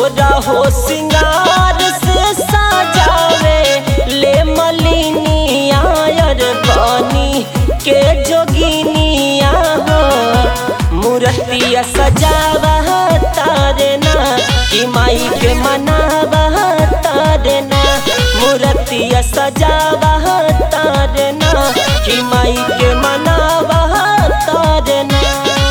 सोरा हो सिंगार से सजावे ले मलिनिया यार बानी के जोगिनिया हो मूर्तिया सजावा तारे ना कि माई के मनावा तारे ना मूर्तिया सजावा तारे ना कि माई के मनावा तारे ना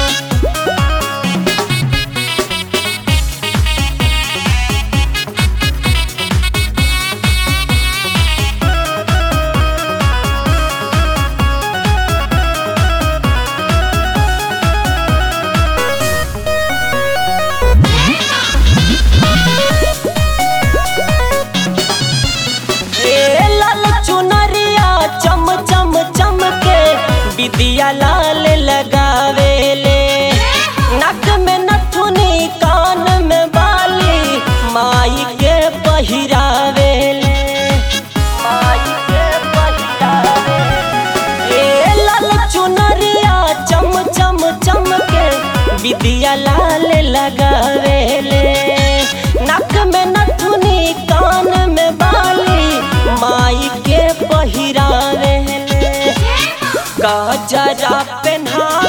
ए लाल चुनरिया चम चम चम के बिदिया लाल लगावेले नक में नथुनी कान में बाली माई के पहिरावेले माई के पहिरावेले ए लाल चुनरिया चम चम चम के बिदिया लाल लगावेले नक में नथुनी कान में बाली माई के पहिरावेले गजरा पेन्हा